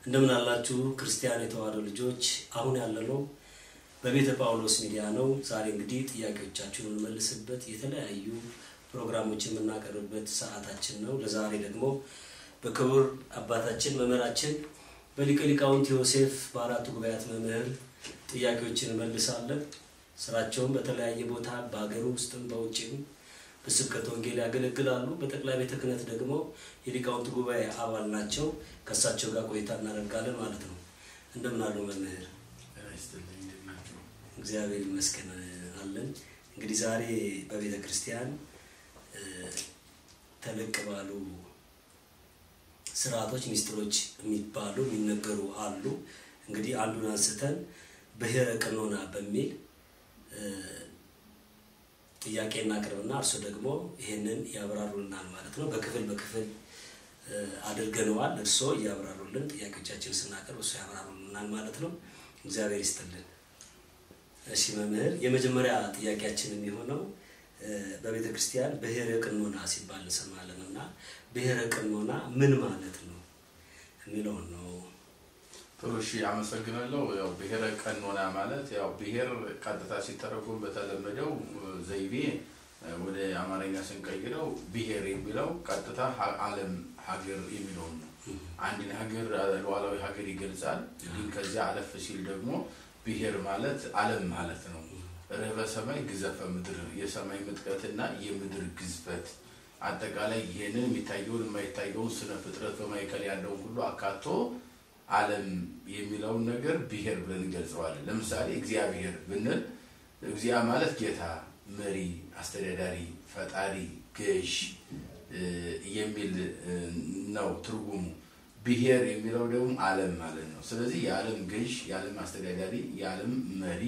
እንደምን አላችሁ ክርስቲያን የተዋሕዶ ልጆች። አሁን ያለነው በቤተ ጳውሎስ ሚዲያ ነው። ዛሬ እንግዲህ ጥያቄዎቻችሁን የምንመልስበት የተለያዩ ፕሮግራሞች የምናቀርብበት ሰዓታችን ነው። ለዛሬ ደግሞ በክቡር አባታችን መምህራችን በሊቀ ሊቃውንት ዮሴፍ በአራቱ ጉባኤያት መምህር ጥያቄዎችን እንመልሳለን። ስራቸውን በተለያየ ቦታ በሀገር ውስጥም በውጭም በስብከተ ወንጌል ያገለግላሉ። በጠቅላይ ቤተ ክህነት ደግሞ የሊቃውንት ጉባኤ አባል ናቸው። ከእሳቸው ጋር ቆይታ እናደርጋለን ማለት ነው። እንደምን አሉ መምህር? እግዚአብሔር ይመስገን አለን። እንግዲህ ዛሬ በቤተ ክርስቲያን ተለቅ ባሉ ስርዓቶች፣ ሚስጥሮች የሚባሉ የሚነገሩ አሉ። እንግዲህ አንዱን አንስተን ብሔረ ቀኖና በሚል ጥያቄ እናቅርብና እርሱ ደግሞ ይሄንን ያብራሩልናል ማለት ነው። በክፍል በክፍል አድርገነዋል። እርስዎ እያብራሩልን ጥያቄዎቻችን ስናቀርብ እሱ ያብራሩልናል ማለት ነው። እግዚአብሔር ይስጥልን። እሺ መምህር፣ የመጀመሪያ ጥያቄያችን የሚሆነው በቤተ ክርስቲያን ብሔረ ቀኖና ሲባል እንሰማለን እና ብሔረ ቀኖና ምን ማለት ነው የሚለውን ነው። ጥሩ እሺ፣ አመሰግናለሁ። ያው ብሔረ ቀኖና ማለት ያው ብሔር ቀጥታ ሲተረጎም በተለመደው ዘይቤ ወደ አማርኛ ስንቀይረው ብሔር የሚለው ቀጥታ ዓለም ሀገር የሚለውን ነው። አንድን ሀገር ሉዓላዊ ሀገር ይገልጻል። ግን ከዚያ አለፍ ሲል ደግሞ ብሔር ማለት ዓለም ማለት ነው። ርህበ ሰማይ ግዘፈ ምድር፣ የሰማይ ምጥቀትና የምድር ግዝፈት አጠቃላይ ይህንን የሚታየውን የማይታየውን ስነ ፍጥረት በማዕከል ያለውን ሁሉ አካቶ ዓለም የሚለውን ነገር ብሔር ብለን እንገልጸዋለን። ለምሳሌ እግዚአብሔር ብንል እግዚአ ማለት ጌታ፣ መሪ፣ አስተዳዳሪ፣ ፈጣሪ፣ ገዥ የሚል ነው ትርጉሙ። ብሔር የሚለው ደግሞ ዓለም ማለት ነው። ስለዚህ የዓለም ገዥ፣ የዓለም አስተዳዳሪ፣ የዓለም መሪ፣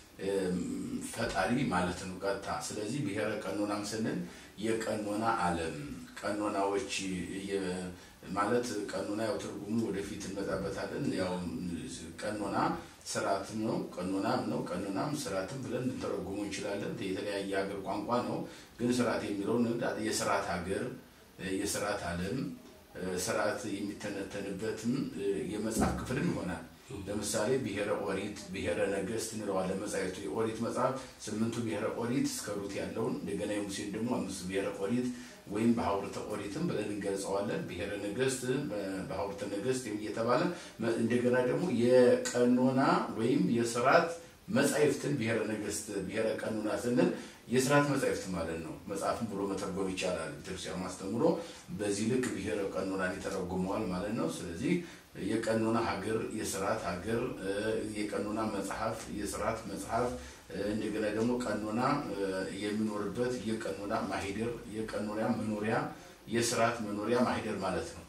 ፈጣሪ ማለት ነው ቀጥታ። ስለዚህ ብሔረ ቀኖናም ስንል የቀኖና ዓለም ቀኖናዎች ማለት ቀኖና ያው ትርጉሙ ወደፊት እንመጣበታለን። ያው ቀኖና ስርዓትም ነው፣ ቀኖናም ነው፣ ቀኖናም ስርዓትም ብለን ልንተረጉሙ እንችላለን። የተለያየ ሀገር ቋንቋ ነው። ግን ስርዓት የሚለውን የስርዓት ሀገር፣ የስርዓት ዓለም ስርዓት የሚተነተንበትም የመጽሐፍ ክፍልም ይሆናል። ለምሳሌ ብሔረ ኦሪት፣ ብሔረ ነገስት እንለዋለን። መጻሕፍቱ የኦሪት መጽሐፍ ስምንቱ ብሔረ ኦሪት እስከ ሩት ያለውን እንደገና የሙሴን ደግሞ አምስቱ ብሔረ ኦሪት ወይም በሐውርተ ኦሪትም ብለን እንገልጸዋለን። ብሔረ ነገስት በሐውርተ ነገስት እየተባለ እንደገና ደግሞ የቀኖና ወይም የስርዓት መጻሕፍትን ብሔረ ነገስት ብሔረ ቀኖና ስንል የስርዓት መጻሕፍት ማለት ነው። መጽሐፍን ብሎ መተርጎም ይቻላል። ቤተክርስቲያን ማስተምሮ በዚህ ልክ ብሔረ ቀኖናን ይተረጉመዋል ማለት ነው። ስለዚህ የቀኖና ሀገር፣ የስርዓት ሀገር፣ የቀኖና መጽሐፍ፣ የስርዓት መጽሐፍ እንደገና ደግሞ ቀኖና የሚኖርበት የቀኖና ማሂደር፣ የቀኖና መኖሪያ፣ የስርዓት መኖሪያ ማሂደር ማለት ነው።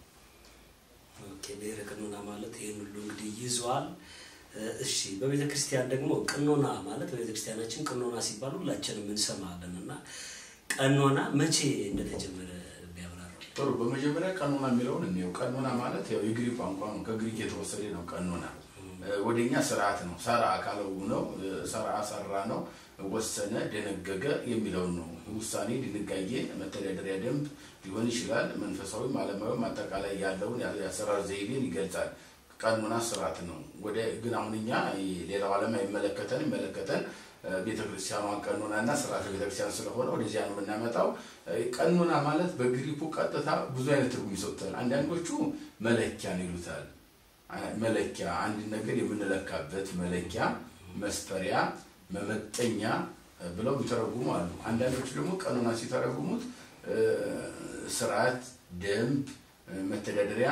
ኦኬ ብሔረ ቀኖና ማለት ይህን ሁሉ እንግዲህ ይዟል። እሺ በቤተ ክርስቲያን ደግሞ ቀኖና ማለት በቤተ ክርስቲያናችን ቀኖና ሲባል ሁላችንም እንሰማለን እና ቀኖና መቼ እንደተጀመረ ቢያብራሩ። ጥሩ። በመጀመሪያ ቀኖና የሚለውን እንየው። ቀኖና ማለት ያው የግሪክ ቋንቋ ነው። ከግሪክ የተወሰደ ነው። ቀኖና ወደኛ ስርዓት ነው። ሰራ አካለው ነው። ሰራ ሰራ ነው። ወሰነ፣ ደነገገ የሚለውን ነው። ውሳኔ፣ ድንጋጌ፣ መተዳደሪያ ደንብ ሊሆን ይችላል። መንፈሳዊም ዓለማዊም አጠቃላይ ያለውን የአሰራር ዘይቤን ይገልጻል። ቀኖና ስርዓት ነው። ወደ ግን አሁን እኛ ሌላው ዓለም አይመለከተን ይመለከተን ቤተክርስቲያኗ ቀኖና እና ስርዓተ ቤተክርስቲያን ስለሆነ ወደዚያ ነው የምናመጣው። ቀኖና ማለት በግሪኩ ቀጥታ ብዙ አይነት ትርጉም ይሰጡታል። አንዳንዶቹ መለኪያ ነው ይሉታል። መለኪያ አንድ ነገር የምንለካበት መለኪያ፣ መስፈሪያ፣ መመጠኛ ብለው ይተረጉሙ አሉ። አንዳንዶቹ ደግሞ ቀኖና ሲተረጉሙት ስርዓት፣ ደንብ፣ መተዳደሪያ፣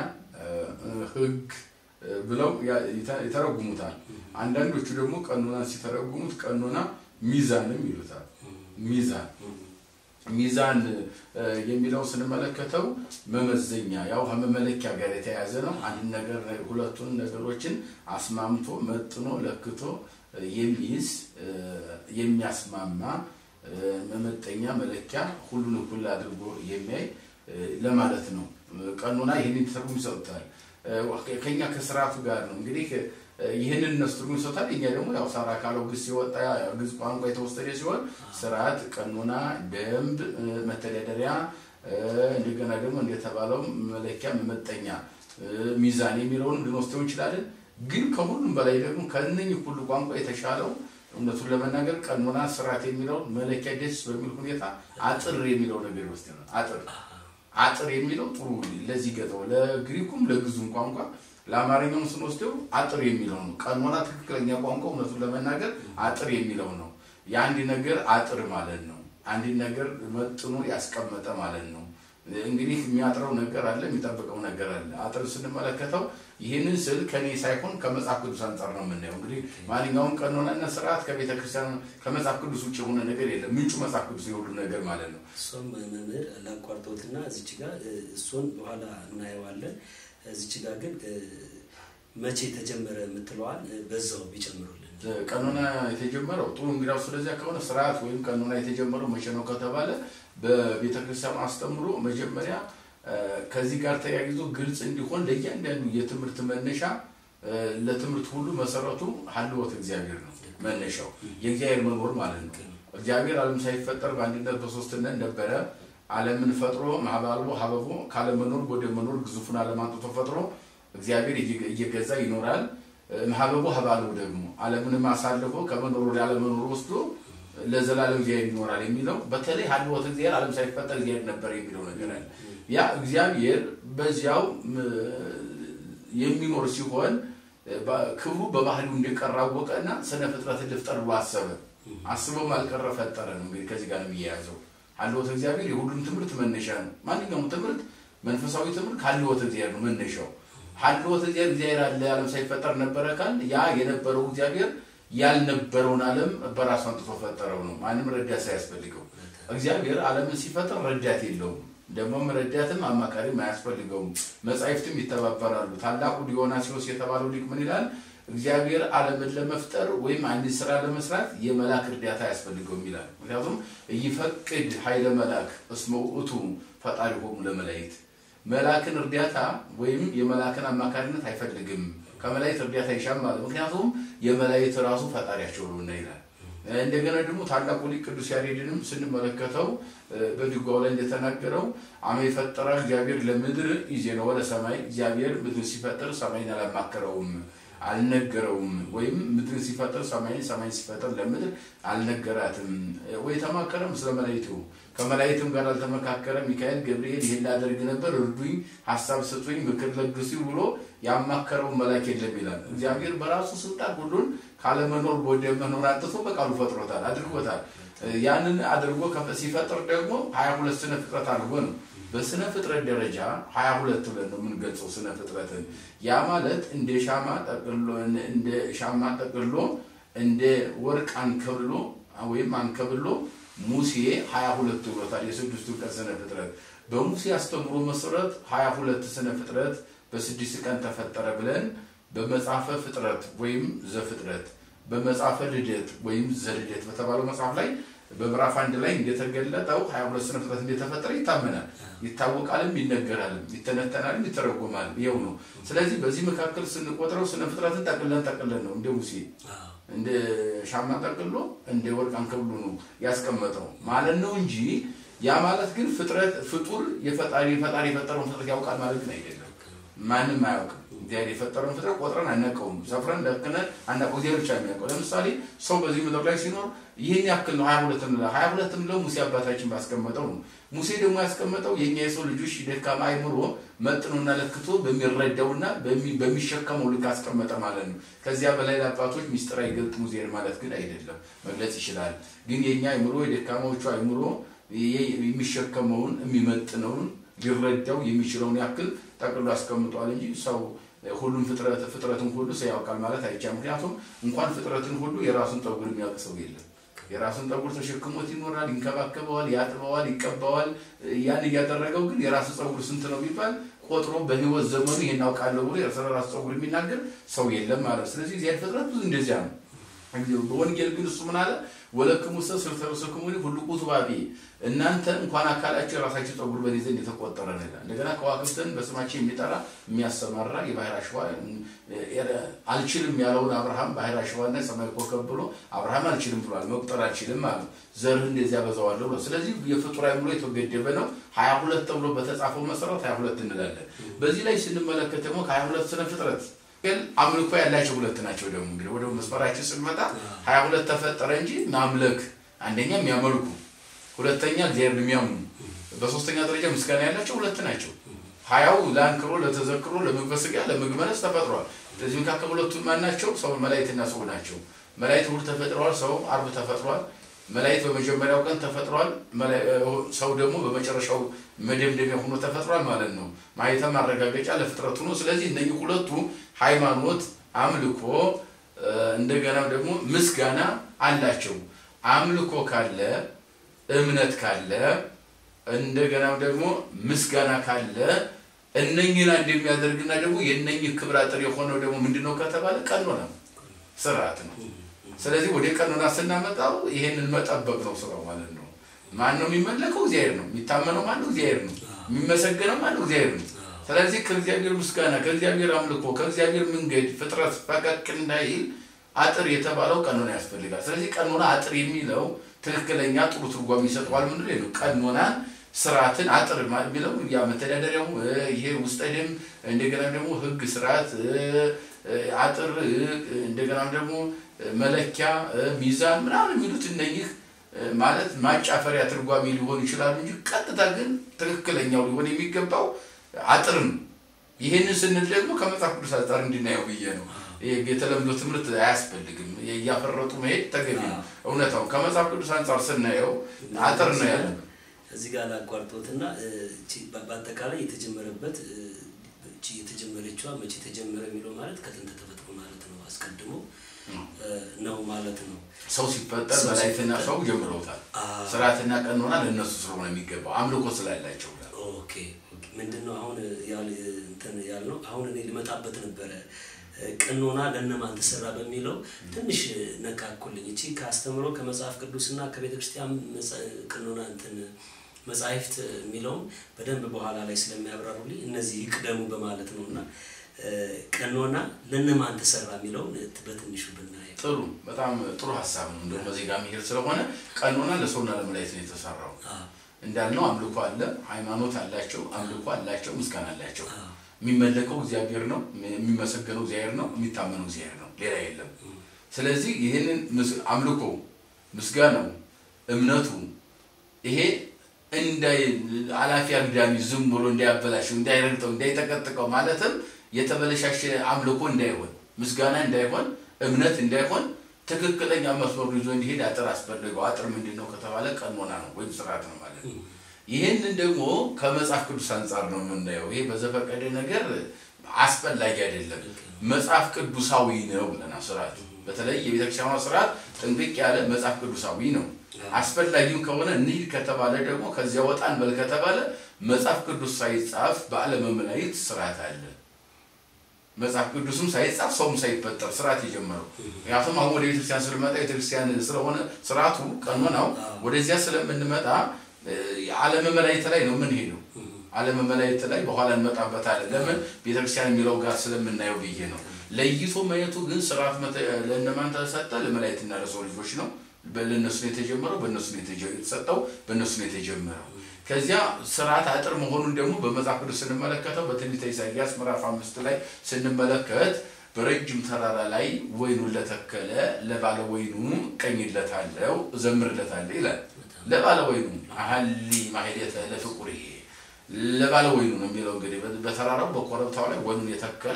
ህግ ብለው ይተረጉሙታል። አንዳንዶቹ ደግሞ ቀኖና ሲተረጉሙት ቀኖና ሚዛንም ይሉታል። ሚዛን ሚዛን የሚለው ስንመለከተው መመዘኛ ያው ከመመለኪያ ጋር የተያያዘ ነው። አንድ ነገር ሁለቱን ነገሮችን አስማምቶ መጥኖ ለክቶ የሚይዝ የሚያስማማ መመጠኛ መለኪያ ሁሉን እኩል አድርጎ የሚያይ ለማለት ነው። ቀኖና ይህንን ትርጉም ይሰጡታል። ከኛ ከስርዓቱ ጋር ነው እንግዲህ ይህንን እነሱ ትርጉም ይሰጡታል። እኛ ደግሞ ያው ሳራ ካለው ግስ ሲወጣ ግዕዝ ቋንቋ የተወሰደ ሲሆን ስርዓት፣ ቀኖና፣ ደንብ፣ መተዳደሪያ እንደገና ደግሞ እንደተባለው መለኪያ መመጠኛ ሚዛን የሚለውንም ልንወስደው እንችላለን። ግን ከሁሉም በላይ ደግሞ ከእነኝህ ሁሉ ቋንቋ የተሻለው እውነቱን ለመናገር ቀኖና፣ ስርዓት የሚለውን መለኪያ ደስ በሚል ሁኔታ አጥር የሚለው ነገር ይወስደናል። አጥር አጥር የሚለው ጥሩ ለዚህ ገጠው ለግሪኩም ለግዙም ቋንቋ ለአማርኛውም ስንወስደው አጥር የሚለው ነው። ቀኖና ትክክለኛ ቋንቋ እውነቱን ለመናገር አጥር የሚለው ነው። የአንድ ነገር አጥር ማለት ነው። አንድ ነገር መጥኖ ያስቀመጠ ማለት ነው። እንግዲህ የሚያጥረው ነገር አለ፣ የሚጠብቀው ነገር አለ። አጥር ስንመለከተው ይህንን ስል ከኔ ሳይሆን ከመጽሐፍ ቅዱስ አንጻር ነው የምናየው። እንግዲህ ማንኛውም ቀኖናና ስርዓት ከቤተ ክርስቲያን ከመጽሐፍ ቅዱስ ውጭ የሆነ ነገር የለም። ምንጩ መጽሐፍ ቅዱስ የሁሉ ነገር ማለት ነው። እሷም መምህር ላቋርጦትና እዚች ጋር እሱን በኋላ እናየዋለን። እዚች ጋር ግን መቼ ተጀመረ የምትለዋል በዛው ቢጨምሩልን። ቀኖና የተጀመረው ጥሩ እንግዲያው፣ ስለዚያ ከሆነ ስርዓት ወይም ቀኖና የተጀመረው መቼ ነው ከተባለ በቤተ ክርስቲያኑ አስተምሮ መጀመሪያ ከዚህ ጋር ተያይዞ ግልጽ እንዲሆን ለእያንዳንዱ የትምህርት መነሻ ለትምህርት ሁሉ መሰረቱ ሀልወት እግዚአብሔር ነው። መነሻው የእግዚአብሔር መኖር ማለት ነው። እግዚአብሔር ዓለም ሳይፈጠር በአንድነት በሶስትነት ነበረ። ዓለምን ፈጥሮ ማህባልቦ ሀበቦ ካለመኖር ወደ መኖር ግዙፉን ዓለም አንጥቶ ፈጥሮ እግዚአብሔር እየገዛ ይኖራል። ሀበቦ ሀባልቦ ደግሞ ዓለምንም አሳልፎ ከመኖር ወደ አለመኖር ወስዶ ለዘላለም እግዚአብሔር ይኖራል የሚለው በተለይ ሀልወት እግዚአብሔር ዓለም ሳይፈጠር እግዚአብሔር ነበር የሚለው ነገር አለ። ያ እግዚአብሔር በዚያው የሚኖር ሲሆን ክብሩ በባህሪው እንደቀረ አወቀና ስነ ፍጥረትን ልፍጠር ብሎ አሰበ። አስበውም አልቀረ ፈጠረ ነው። እንግዲህ ከዚህ ጋር ነው የሚያያዘው። ሀልወት እግዚአብሔር የሁሉም ትምህርት መነሻ ነው። ማንኛውም ትምህርት መንፈሳዊ ትምህርት ከሀልወት እግዚአብሔር ነው መነሻው። ሀልወት እግዚአብሔር እግዚአብሔር አለ ዓለም ሳይፈጠር ነበረ ካል ያ የነበረው እግዚአብሔር ያልነበረውን ዓለም በራሱ አንጥቶ ፈጠረው ነው። ማንም ረዳት ሳያስፈልገው እግዚአብሔር ዓለምን ሲፈጥር ረዳት የለውም። ደግሞም ረዳትም አማካሪም አያስፈልገውም። መጻሕፍትም ይተባበራሉ። ታላቁ ዲዮናስዮስ የተባለው ሊቅ ምን ይላል? እግዚአብሔር ዓለምን ለመፍጠር ወይም አንድ ስራ ለመስራት የመላክ እርዳታ አያስፈልገውም ይላል። ምክንያቱም እይፈቅድ ኃይለ መላክ እስመ ውእቱ ፈጣሪሆሙ ለመላእክት መላክን እርዳታ ወይም የመላክን አማካሪነት አይፈልግም። ከመላእክት እርዳታ ይሻም ማለት ምክንያቱም የመላእክት ራሱ ፈጣሪያቸው ነውና ይላል። እንደገና ደግሞ ታላቁ ሊቅ ቅዱስ ያሬድንም ስንመለከተው በድጓው ላይ እንደተናገረው አመ የፈጠረ እግዚአብሔር ለምድር ኢዜነወ ለሰማይ እግዚአብሔር ምድር ሲፈጥር ሰማይን አላማከረውም አልነገረውም። ወይም ምድርን ሲፈጥር ሰማይን ሰማይን ሲፈጥር ለምድር አልነገራትም። ወይ ተማከረም ስለ መላእክቱ ከመላእክትም ጋር አልተመካከረ። ሚካኤል ገብርኤል ይሄን ላደርግ ነበር እርዱኝ፣ ሀሳብ ስጡኝ፣ ምክር ለግሱ ብሎ ያማከረውን መልአክ የለም ይላል። እግዚአብሔር በራሱ ስልጣን ሁሉን ካለመኖር ወደ መኖር አንጥቶ በቃሉ ፈጥሮታል፣ አድርጎታል። ያንን አድርጎ ሲፈጥር ደግሞ ሀያ ሁለት ስነ ፍጥረት አድርጎ ነው። በስነ ፍጥረት ደረጃ ሀያ ሁለት ብለን ነው የምንገልጸው ስነ ፍጥረትን። ያ ማለት እንደ ሻማ ጠቅሎ እንደ ሻማ ጠቅሎ እንደ ወርቅ አንከብሎ ወይም አንከብሎ ሙሴ ሀያ ሁለት ብሎታል። የስድስቱ ቀን ስነ ፍጥረት በሙሴ አስተምሮ መሰረት ሀያ ሁለት ስነ ፍጥረት በስድስት ቀን ተፈጠረ ብለን በመጽሐፈ ፍጥረት ወይም ዘፍጥረት በመጽሐፈ ልደት ወይም ዘልደት በተባለው መጽሐፍ ላይ በምዕራፍ አንድ ላይ እንደተገለጠው ሀያ ሁለት ስነ ፍጥረት እንደተፈጠረ ይታመናል፣ ይታወቃልም፣ ይነገራልም፣ ይተነተናልም፣ ይተረጎማልም። ይኸው ነው። ስለዚህ በዚህ መካከል ስንቆጥረው ስነ ፍጥረትን ጠቅለን ጠቅለን ነው እንደ ሙሴ እንደ ሻማ ጠቅሎ እንደ ወርቅ አንከብሎ ነው ያስቀመጠው ማለት ነው እንጂ ያ ማለት ግን ፍጥረት ፍጡር የፈጣሪ ፈጣሪ የፈጠረውን ፍጥረት ያውቃል ማለት ግን አይደለም። ማንም አያውቅም። እግዚአብሔር የፈጠረውን ፍጥረት ቆጥረን አናውቀውም። ሰፍረን ለክነን አናውቀው። እግዚአብሔር ብቻ የሚያውቀው። ለምሳሌ ሰው በዚህ ምድር ላይ ሲኖር ይህን ያክል ነው ሀያ ሁለት ምለ ሀያ ሁለት ምለው ሙሴ አባታችን ባስቀመጠው ነው። ሙሴ ደግሞ ያስቀመጠው የእኛ የሰው ልጆች ደካማ አይምሮ መጥኖና ለክቶ በሚረዳውና በሚሸከመው ልክ አስቀመጠ ማለት ነው። ከዚያ በላይ ለአባቶች ሚስጥር አይገልጥም እግዚአብሔር ማለት ግን አይደለም። መግለጽ ይችላል። ግን የእኛ አይምሮ የደካማዎቹ አይምሮ የሚሸከመውን የሚመጥነውን ሊረዳው የሚችለውን ያክል ጠቅሎ አስቀምጧል እንጂ ሰው ሁሉም ፍጥረትን ሁሉ ሰው ያውቃል ማለት አይቻልም። ምክንያቱም እንኳን ፍጥረትን ሁሉ የራሱን ጠጉር የሚያውቅ ሰው የለም። የራሱን ጠጉር ተሸክሞት ይኖራል፣ ይንከባከበዋል፣ ያጥበዋል፣ ይቀባዋል። ያን እያደረገው ግን የራሱ ፀጉር ስንት ነው ቢባል ቆጥሮ በህይወት ዘመኑ ይሄን አውቃለሁ ብሎ ስለ ራሱ ፀጉር የሚናገር ሰው የለም ማለት። ስለዚህ እዚያ ፍጥረት ብዙ እንደዚያ ነው። በወንጌል ግን እሱ ምን አለ? ወለክሙ ሰ ስልተረሰክሙኒ ሁሉ ቁቱባቢ እናንተ እንኳን አካላችሁ የራሳችሁ ፀጉር በእኔ ዘንድ የተቆጠረ ነው ይላል። እንደገና ከዋክብትን በስማቸው የሚጠራ የሚያሰማራ የባህር አሸዋ አልችልም ያለውን አብርሃም ባህር አሸዋና ሰማይ ኮከብ ብሎ አብርሃም አልችልም ብሏል። መቁጠር አልችልም አለ። ዘርህ እንደዚህ ያበዛዋለሁ ብሎ ስለዚህ የፍጡር አእምሮ የተገደበ ነው። ሀያ ሁለት ተብሎ በተጻፈው መሰረት ሀያ ሁለት እንላለን። በዚህ ላይ ስንመለከት ደግሞ ከሀያ ሁለት ስነ ፍጥረት ግን አምልኮ ያላቸው ሁለት ናቸው። ደግሞ እንግዲህ ወደ መስመራችን ስንመጣ ሀያ ሁለት ተፈጠረ እንጂ ማምለክ አንደኛ የሚያመልኩ ሁለተኛ እግዚአብሔር የሚያምኑ በሶስተኛ ደረጃ ምስጋና ያላቸው ሁለት ናቸው። ሀያው ለአንክሮ፣ ለተዘክሮ፣ ለምግበ ሥጋ፣ ለምግበ ነፍስ ተፈጥሯል። ስለዚህ መካከል ሁለቱ ማን ናቸው? ሰው መላእክትና ሰው ናቸው። መላእክት እሑድ ተፈጥረዋል። ሰው አርብ ተፈጥሯል። መላእክት በመጀመሪያው ቀን ተፈጥሯል። ሰው ደግሞ በመጨረሻው መደምደሚያ ሆኖ ተፈጥሯል ማለት ነው። ማየተም ማረጋገጫ ለፍጥረቱ ነው። ስለዚህ እነዚህ ሁለቱ ሃይማኖት፣ አምልኮ እንደገና ደግሞ ምስጋና አላቸው። አምልኮ ካለ እምነት ካለ እንደገና ደግሞ ምስጋና ካለ እነኝን አንድ የሚያደርግና ደግሞ የእነኝህ ክብር አጥር የሆነው ደግሞ ምንድነው ከተባለ ቀኖና ስርዓት ነው። ስለዚህ ወደ ቀኖና ስናመጣው ይሄንን መጠበቅ ነው ስራው ማለት ነው። ማን ነው የሚመለከው? እግዚአብሔር ነው። የሚታመነው ማን ነው? እግዚአብሔር ነው። የሚመሰገነው ማን ነው? እግዚአብሔር ነው። ስለዚህ ከእግዚአብሔር ምስጋና፣ ከእግዚአብሔር አምልኮ፣ ከእግዚአብሔር መንገድ ፍጥረት ፈቀቅ እንዳይል አጥር የተባለው ቀኖና ያስፈልጋል። ስለዚህ ቀኖና አጥር የሚለው ትክክለኛ ጥሩ ትርጓሜ ይሰጠዋል። ምንድን ነው ቀኖናን ስርዓትን አጥር የሚለው ያ መተዳደሪያው ይሄ ውስጠ ደንብ እንደገና ደግሞ ህግ ስርዓት አጥር እንደገና ደግሞ መለኪያ ሚዛን ምናምን የሚሉት እነኚህ ማለት ማጫፈሪያ ትርጓሜ ሊሆኑ ይችላሉ እንጂ ቀጥታ ግን ትክክለኛው ሊሆን የሚገባው አጥር ነው። ይህንን ስንል ደግሞ ከመጽሐፍ ቅዱስ አንጻር እንድናየው ብዬ ነው። የተለምዶ ትምህርት አያስፈልግም። እያፈረጡ መሄድ ተገቢ ነው። እውነታውን ከመጽሐፍ ቅዱስ አንጻር ስናየው አጥር ነው ያለ እዚህ ጋር ላቋርጦትና በአጠቃላይ የተጀመረበት እቺ የተጀመረችዋ መቼ ተጀመረ የሚለው ማለት ከጥንት ተፈጥሮ ማለት ነው። አስቀድሞ ነው ማለት ነው። ሰው ሲፈጠር መላእክትና ሰው ጀምረውታል። ስርዓትና ቀኖና ለእነሱ ስለሆነ የሚገባው አምልኮ ስላላቸው ኦኬ ምንድን ነው አሁን እንትን ያልነው አሁን እኔ ልመጣበት ነበረ ቀኖና ለእነማን ተሰራ በሚለው ትንሽ ነካኩልኝ። እቺ ከአስተምሮ ከመጽሐፍ ቅዱስና ከቤተ ክርስቲያን ቀኖና እንትን መጻሕፍት የሚለውን በደንብ በኋላ ላይ ስለሚያብራሩልኝ እነዚህ ይቅደሙ በማለት ነው እና ቀኖና ለእነማን ተሰራ የሚለውን በትንሹ ብናየው ጥሩ፣ በጣም ጥሩ ሀሳብ ነው። እንደውም በዚህ ጋር መሄድ ስለሆነ ቀኖና ለሰውና ለመላእክት ነው የተሰራው። እንዳልነው አምልኮ አለ፣ ሃይማኖት አላቸው፣ አምልኮ አላቸው፣ ምስጋና አላቸው። የሚመለከው እግዚአብሔር ነው። የሚመሰገነው እግዚአብሔር ነው። የሚታመነው እግዚአብሔር ነው። ሌላ የለም። ስለዚህ ይህንን አምልኮ፣ ምስጋናው፣ እምነቱ ይሄ እንዳይ አላፊ አግዳሚ ዝም ብሎ እንዳያበላሸው፣ እንዳይረግጠው፣ እንዳይጠቀጥቀው ማለትም የተበለሻሸ አምልኮ እንዳይሆን፣ ምስጋና እንዳይሆን፣ እምነት እንዳይሆን ትክክለኛ መስመሩ ይዞ እንዲሄድ አጥር አስፈልገው። አጥር ምንድን ነው ከተባለ ቀኖና ነው ወይም ስርዓት ነው ማለት ነው። ይህንን ደግሞ ከመጽሐፍ ቅዱስ አንጻር ነው የምናየው። ይሄ በዘፈቀደ ነገር አስፈላጊ አይደለም፣ መጽሐፍ ቅዱሳዊ ነው ብለናል። ስርዓት በተለይ የቤተክርስቲያኗ ስርዓት ጥንቅቅ ያለ መጽሐፍ ቅዱሳዊ ነው። አስፈላጊም ከሆነ እንሂድ ከተባለ ደግሞ ከዚያ ወጣ እንበል ከተባለ መጽሐፍ ቅዱስ ሳይጻፍ በዓለመ መላእክት ስርዓት አለ። መጽሐፍ ቅዱስም ሳይጻፍ ሰውም ሳይፈጠር ስርዓት የጀመረው ምክንያቱም አሁን ወደ ቤተክርስቲያን ስለመጣ ቤተክርስቲያን ስለሆነ ስርዓቱ ቀኖናው ወደዚያ ስለምንመጣ ዓለመ መላእክት ላይ ነው የምንሄደው። ዓለመ መላእክት ላይ በኋላ እንመጣበታለን። ለምን ቤተክርስቲያን የሚለው ጋር ስለምናየው ብዬ ነው። ለይቶ ማየቱ ግን ስርዓት ለእነማን ተሰጠ? ለመላእክትና ለሰው ልጆች ነው። ለእነሱ ነው የተጀመረው፣ በእነሱ ነው የተሰጠው፣ በእነሱ ነው የተጀመረው። ከዚያ ስርዓት አጥር መሆኑን ደግሞ በመጽሐፍ ቅዱስ ስንመለከተው በትንቢተ ኢሳይያስ ምዕራፍ አምስት ላይ ስንመለከት በረጅም ተራራ ላይ ወይኑን ለተከለ ለባለ ወይኑ ቀኝለታለሁ እዘምርለታለሁ ይላል። ለባለ ወይኑ አሀሊ ማሄደተ ለፍቁር ይሄ ለባለ ወይኑ ነው የሚለው እንግዲህ በተራራው በኮረብታው ላይ ወይኑን የተከለ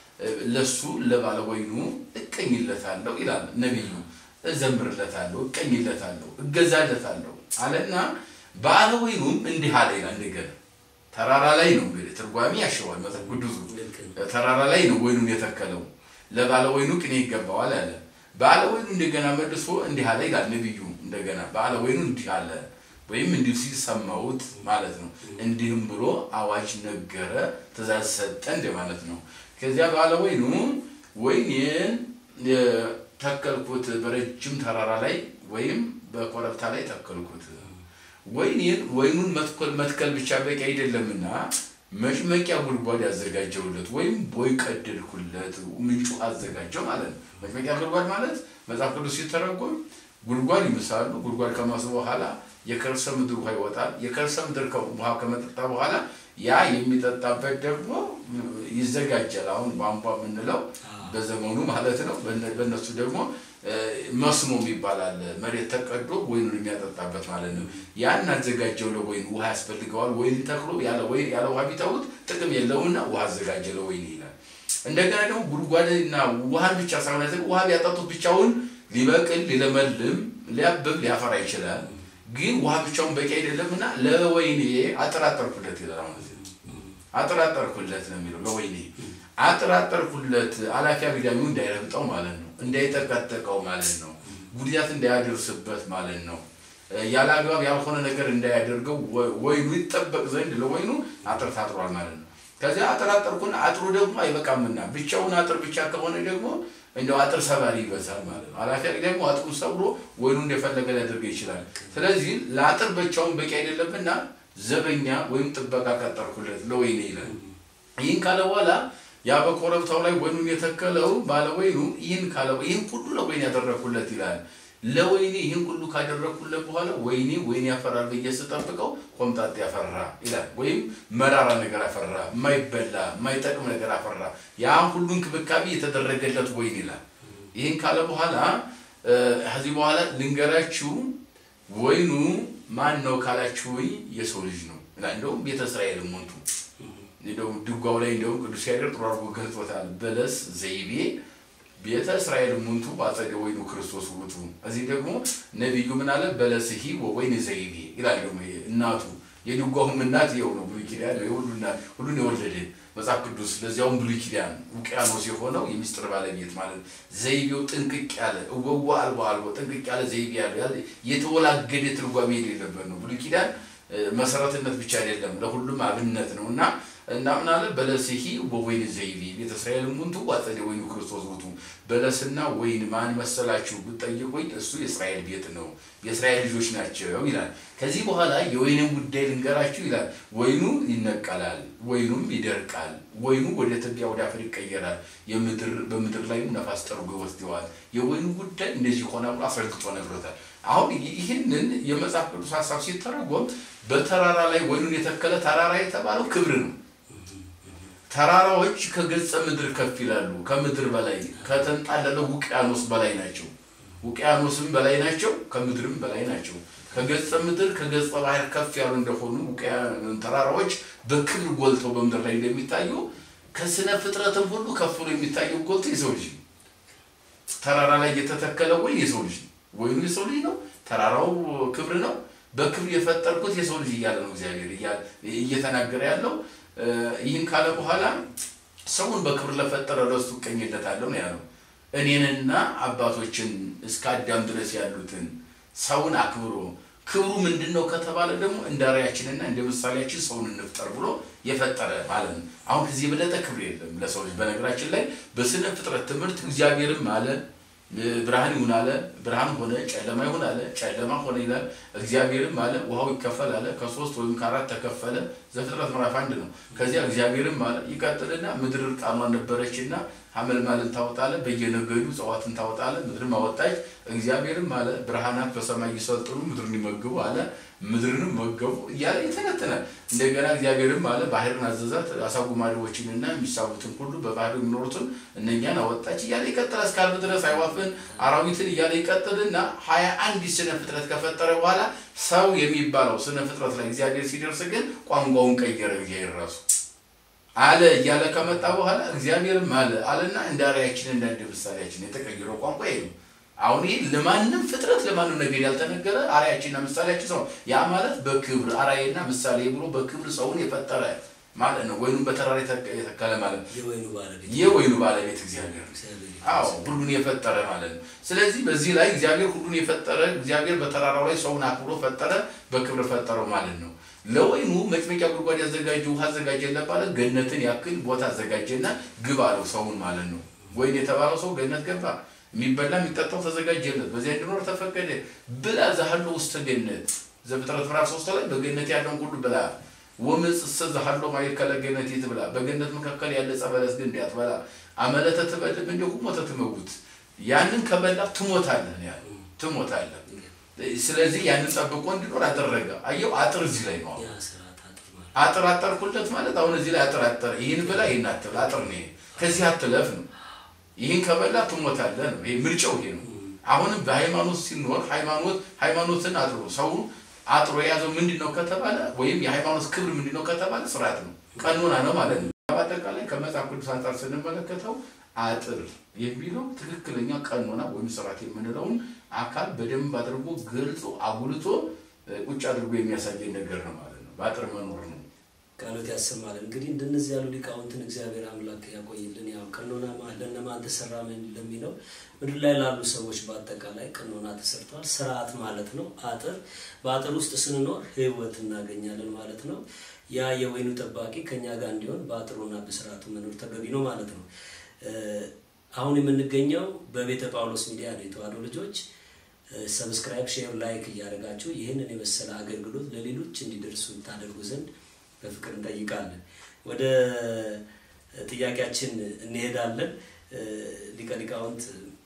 ለሱ ለባለ ወይኑ እቀኝለታለሁ ይላል ነቢዩ። እዘምርለታለሁ፣ እቀኝለታለሁ፣ እገዛለታለሁ አለና ባለ ወይኑም እንዲህ አለ ይላል። እንደገና ተራራ ላይ ነው እንግዲህ ትርጓሜ ያሸዋል መጽሐፍ ቅዱሱ። ተራራ ላይ ነው ወይኑን የተከለው ለባለ ወይኑ ቅኔ ይገባዋል አለ። ባለ ወይኑ እንደገና መልሶ እንዲህ አለ ይላል ነቢዩ። እንደገና ባለ ወይኑ እንዲህ አለ ወይም እንዲሁ ሲል ሰማሁት ማለት ነው። እንዲህም ብሎ አዋጅ ነገረ፣ ትእዛዝ ሰጠ እንደ ማለት ነው። ከዚያ ባለ ወይኑ ወይኔን ተከልኩት በረጅም ተራራ ላይ ወይም በኮረብታ ላይ ተከልኩት። ወይኔን ወይኑን መትከል መትከል ብቻ በቂ አይደለምና መጭመቂያ ጉድጓድ ያዘጋጀውለት ወይም ቦይ ቀደድኩለት፣ ምንጩ አዘጋጀው ማለት ነው። መጭመቂያ ጉድጓድ ማለት መጽሐፍ ቅዱስ ሲተረጎም ጉድጓድ ይምሳሉ። ጉድጓድ ከማሱ በኋላ የከርሰ ምድር ውሃ ይወጣል። የከርሰ ምድር ውሃ ከመጠጣ በኋላ ያ የሚጠጣበት ደግሞ ይዘጋጃል። አሁን ቧንቧ የምንለው በዘመኑ ማለት ነው። በእነሱ ደግሞ መስኖ የሚባል አለ። መሬት ተቀዶ ወይኑን የሚያጠጣበት ማለት ነው። ያን አዘጋጀው ለወይኑ ውሃ ያስፈልገዋል። ወይን ተክሎ ያለ ውሃ ቢተውት ጥቅም የለውምና ውሃ አዘጋጀ ለወይን ይላል። እንደገና ደግሞ ጉድጓድና ውሃን ብቻ ሳይሆን ያዘ ውሃ ቢያጠጡት ብቻውን ሊበቅል ሊለመልም ሊያብብ ሊያፈራ ይችላል። ግን ውሃ ብቻውን በቂ አይደለምና ለወይኔ አጠራጠርኩለት ይላል። አሁን አጠራጠርኩለት ነው የሚለው ለወይኔ አጠራጠርኩለት አላፊ አግዳሚው እንዳይረግጠው ማለት ነው፣ እንዳይጠቀጠቀው ማለት ነው፣ ጉዳት እንዳያደርስበት ማለት ነው። ያለ አግባብ ያልሆነ ነገር እንዳያደርገው ወይኑ ይጠበቅ ዘንድ ለወይኑ አጥር ታጥሯል ማለት ነው። ከዚያ አጠራጠርኩና አጥሩ ደግሞ አይበቃምና ብቻውን አጥር ብቻ ከሆነ ደግሞ እንደው አጥር ሰባሪ ይበዛል ማለት ነው። አላፊ ደግሞ አጥሩን ሰብሮ ወይኑ እንደፈለገ ሊያደርገው ይችላል። ስለዚህ ለአጥር ብቻውን በቂ አይደለምና ዘበኛ ወይም ጥበቃ ቀጠርኩለት ለወይኔ ይላል። ይህን ካለ በኋላ ያ በኮረብታው ላይ ወይኑን የተከለው ባለ ወይኑ ይህን ካለ ይህን ሁሉ ለወይን ያደረግኩለት ይላል። ለወይኔ ይህን ሁሉ ካደረግኩለት በኋላ ወይኔ ወይን ያፈራል ብዬ ስጠብቀው ኮምጣጤ ያፈራ ይላል። ወይም መራራ ነገር አፈራ፣ የማይበላ የማይጠቅም ነገር አፈራ። ያን ሁሉ እንክብካቤ የተደረገለት ወይን ይላል። ይህን ካለ በኋላ ከዚህ በኋላ ልንገራችሁ ወይኑ ማን ነው ካላችሁኝ የሰው ልጅ ነው ይላል። እንደውም ቤተ እስራኤል ሞንቱ እንደውም ድጓው ላይ እንደውም ቅዱስ ያሬድ ጥሩ አድርጎ ገልጾታል። በለስ ዘይቤ ቤተ እስራኤል ሙንቱ በአጸደ ወይኑ ክርስቶስ ውእቱ። እዚህ ደግሞ ነቢዩ ምን አለ? በለስሂ ወወይን ዘይቤ ይላል። ደግሞ እናቱ የድጓውም እናት ይኸው ነው። ብሉይ ኪዳን ሁሉን የወለደ መጽሐፍ ቅዱስ ለዚያውም ብሉይ ኪዳን ውቅያኖስ የሆነው የሚስጥር ባለቤት ማለት ዘይቤው ጥንቅቅ ያለ እወዋ አልቦ አልቦ ጥንቅቅ ያለ ዘይቤ ያለ የተወላገደ ትርጓሜ የሌለበት ነው። ብሉይ ኪዳን መሰረትነት ብቻ አይደለም፣ ለሁሉም አብነት ነው እና እና ምን አለ በለስሂ ወወይን ዘይቤ ቤተ እስራኤል ሙንቱ አጸደ ወይኑ ክርስቶስ ውእቱ። በለስና ወይን ማን መሰላችሁ ብትጠይቁኝ እሱ የእስራኤል ቤት ነው፣ የእስራኤል ልጆች ናቸው ይላል። ከዚህ በኋላ የወይንን ጉዳይ ልንገራችሁ ይላል። ወይኑ ይነቀላል፣ ወይኑም ይደርቃል፣ ወይኑ ወደ ትቢያ ወደ አፈር ይቀየራል፣ በምድር ላይም ነፋስ ጠርጎ ይወስደዋል። የወይኑ ጉዳይ እንደዚህ ሆነ ብሎ አስረግጦ ነግሮታል። አሁን ይህንን የመጽሐፍ ቅዱስ ሀሳብ ሲተረጎም በተራራ ላይ ወይኑን የተከለ ተራራ የተባለው ክብር ነው። ተራራዎች ከገጸ ምድር ከፍ ይላሉ። ከምድር በላይ ከተንጣለለው ውቅያኖስ በላይ ናቸው። ውቅያኖስም በላይ ናቸው፣ ከምድርም በላይ ናቸው። ከገጸ ምድር ከገጸ ባህር ከፍ ያሉ እንደሆኑ ተራራዎች በክብር ጎልተው በምድር ላይ እንደሚታዩ ከስነ ፍጥረትም ሁሉ ከፍ ብሎ የሚታየው ጎልቶ የሰው ልጅ ነው። ተራራ ላይ የተተከለ ወይ የሰው ልጅ ነው። ወይኑ የሰው ልጅ ነው። ተራራው ክብር ነው። በክብር የፈጠርኩት የሰው ልጅ እያለ ነው እግዚአብሔር እየተናገረ ያለው። ይህን ካለ በኋላ ሰውን በክብር ለፈጠረ ለእሱ እቀኝለታለሁ ነው ያለው። እኔንና አባቶችን እስከ አዳም ድረስ ያሉትን ሰውን አክብሮ ክብሩ ምንድን ነው ከተባለ ደግሞ እንደ ራያችንና እንደ ምሳሌያችን ሰውን እንፍጠር ብሎ የፈጠረ ማለት ነው። አሁን ከዚህ የበለጠ ክብር የለም ለሰው ልጅ። በነገራችን ላይ በስነ ፍጥረት ትምህርት እግዚአብሔርም አለ ብርሃን ይሁን አለ፣ ብርሃን ሆነ። ጨለማ ይሁን አለ፣ ጨለማ ሆነ ይላል። እግዚአብሔርም አለ ውሃው ይከፈል አለ። ከሶስት ወይም ከአራት ተከፈለ። ዘፍጥረት ምዕራፍ አንድ ነው። ከዚያ እግዚአብሔርም አለ ይቀጥልና ምድር እርቃኗን ነበረችና ሐመልማልን ታወጣለ፣ በየነገዱ እጽዋትን ታወጣለ፣ ምድርም አወጣች። እግዚአብሔርም አለ ብርሃናት በሰማይ ይሰልጥኑ ምድርን ይመግቡ አለ። ምድርንም መገቡ እያለ ይተነትናል። እንደገና እግዚአብሔርም አለ ባህርን አዘዛት፣ አሳ ጉማሬዎችንና የሚሳቡትን ሁሉ በባህር የሚኖሩትን እነኛን አወጣች እያለ ይቀጥላል። እስከ ዓርብ ድረስ አዕዋፍን አራዊትን እያለ ይቀጥልና ሀያ አንድ ስነ ፍጥረት ከፈጠረ በኋላ ሰው የሚባለው ስነ ፍጥረት ላይ እግዚአብሔር ሲደርስ ግን ቋንቋውን ቀየረ። እግዚአብሔር ራሱ አለ እያለ ከመጣ በኋላ እግዚአብሔርም አለ አለና እንደ አርአያችን እንደ እንደ ምሳሌያችን የተቀየረው ቋንቋ ይሄ ነው። አሁን ይህ ለማንም ፍጥረት ለማንም ነገር ያልተነገረ አርአያችንና ምሳሌያችን ሰው ያ ማለት በክብር አርአያና ምሳሌ ብሎ በክብር ሰውን የፈጠረ ማለት ነው። ወይኑም በተራራ የተከለ ማለት ነው። የወይኑ ባለቤት የወይኑ ባለቤት እግዚአብሔር አዎ ሁሉን የፈጠረ ማለት ነው። ስለዚህ በዚህ ላይ እግዚአብሔር ሁሉን የፈጠረ እግዚአብሔር በተራራው ላይ ሰውን አክብሮ ፈጠረ፣ በክብር ፈጠረው ማለት ነው። ለወይኑ መጭመቂያ ጉድጓድ ያዘጋጀ ውሃ አዘጋጀለት ማለት ገነትን ያክል ቦታ አዘጋጀና ግብ አለው ሰውን ማለት ነው። ወይን የተባለው ሰው ገነት ገባ። የሚበላ የሚጠጣው ተዘጋጀለት፣ በዚያ እንዲኖር ተፈቀደ። ብላ ዛሃሎ ውስተ ገነት ዘፍጥረት ምዕራፍ ሶስት ላይ በገነት ያለውን ሁሉ ብላ ወምጽእሰ ዛሃሎ ማእከለ ገነት ትብላ፣ በገነት መካከል ያለ ዕፀ በለስ ግን እንዳትበላ አመለተ ትበልዕ እንዲሁ ሞተ ትመውት። ያንን ከበላ ትሞታለህ ነው ያለው፣ ትሞታለህ። ስለዚህ ያንን ጠብቆ እንዲኖር አደረገ። አየው አጥር እዚህ ላይ ነው። ያ ስርዓት አጥር ማለት አጥር አጠርኩለት ማለት አሁን እዚህ ላይ አጥር አጠር ይህን ብላ ይህን አትብላ አጥር ነው ይሄ። ከዚህ አትለፍ ነው። ይህን ከበላ ትሞታለህ ነው። ይሄ ምርጫው ይሄ ነው። አሁንም በሃይማኖት ሲኖር ሃይማኖት ሃይማኖትን አጥሮ ሰው አጥሮ የያዘው ምንድን ነው ከተባለ ወይም የሃይማኖት ክብር ምንድን ነው ከተባለ ስርዓት ነው፣ ቀኖና ነው ማለት ነው። በአጠቃላይ ከመጽሐፍ ቅዱስ አንጻር ስንመለከተው አጥር የሚለው ትክክለኛ ቀኖና ወይም ስርዓት የምንለውን አካል በደንብ አድርጎ ገልጾ አጉልቶ ቁጭ አድርጎ የሚያሳየን ነገር ነው ማለት ነው። በአጥር መኖር ነው። ቃሎት ያሰማልን። እንግዲህ እንደነዚህ ያሉ ሊቃውንትን እግዚአብሔር አምላክ ያቆይልን። ያው ቀኖና ማ- ለእነማን ተሰራ ምን ለሚለው ምድር ላይ ላሉ ሰዎች በአጠቃላይ ቀኖና ተሰርቷል። ስርዓት ማለት ነው። አጥር በአጥር ውስጥ ስንኖር ሕይወት እናገኛለን ማለት ነው። ያ የወይኑ ጠባቂ ከኛ ጋር እንዲሆን በአጥሩና በስርዓቱ መኖር ተገቢ ነው ማለት ነው። እ፣ አሁን የምንገኘው በቤተ ጳውሎስ ሚዲያ ነው። የተዋሕዶ ልጆች ሰብስክራይብ፣ ሼር፣ ላይክ እያደረጋችሁ ይህንን የመሰለ አገልግሎት ለሌሎች እንዲደርሱ ታደርጉ ዘንድ በፍቅር እንጠይቃለን። ወደ ጥያቄያችን እንሄዳለን። እ፣ ሊቀ ሊቃውንት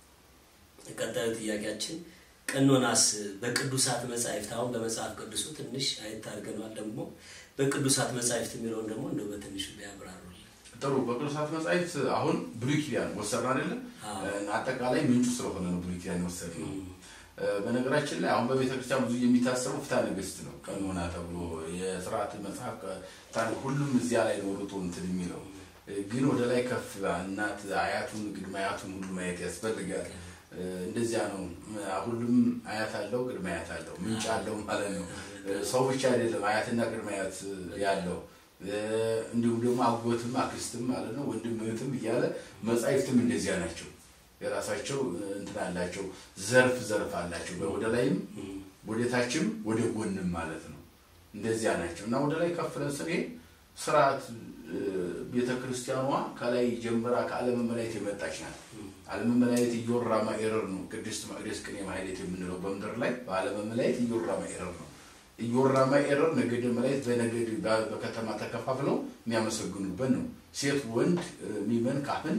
ቀጣዩ ጥያቄያችን ቀኖናስ በቅዱሳት መጻሕፍት አሁን በመጽሐፍ ቅዱሱ ትንሽ አየት አድርገናል። ደግሞ በቅዱሳት መጻሕፍት የሚለውን ደግሞ እንደው በትንሹ ቢያብራሩልን። ጥሩ በቅዱሳት መጻሕፍት አሁን ብሉይ ኪዳን ወሰድን አይደለም? አዎ። አጠቃላይ ምንጩ ስለሆነ ነው ብሉይ ኪዳን የወሰድነው። በነገራችን ላይ አሁን በቤተ ክርስቲያን ብዙ የሚታሰበው ፍትሐ ነገሥት ነው። ቀኖና ተብሎ የስርዓት መጽሐፍ ፍትሐ- ሁሉም እዚያ ላይ ነው ሩጦ እንትን የሚለው ግን ወደ ላይ ከፍ እናት አያቱን ቅድመ አያቱን ሁሉ ማየት ያስፈልጋል። እንደዚያ ነው። ሁሉም አያት አለው፣ ቅድመ አያት አለው፣ ምንጭ አለው ማለት ነው። ሰው ብቻ አይደለም አያትና ቅድመ አያት ያለው እንዲሁም ደግሞ አጎትም አክስትም ማለት ነው ወንድም እህትም እያለ መጻሕፍትም እንደዚያ ናቸው። የራሳቸው እንትን አላቸው፣ ዘርፍ ዘርፍ አላቸው። ወደ ላይም ወደ ታችም ወደ ጎንም ማለት ነው። እንደዚያ ናቸው እና ወደ ላይ ከፍ ብለን ስንሄድ ስርዓት ቤተ ክርስቲያኗ ከላይ ጀምራ ከዓለመ መላእክት የመጣች ናት። ዓለመ መላእክት ኢዮራ ማኤረር ነው። ቅድስት መቅደስ ቅኔ ማህሌት የምንለው በምድር ላይ በዓለመ መላእክት ኢዮራ ማኤረር ነው። ኢዮራ ማኤረር ነገደ መላእክት በነገድ በከተማ ተከፋፍለው የሚያመሰግኑበት ነው። ሴት ወንድ ሚመን ካህን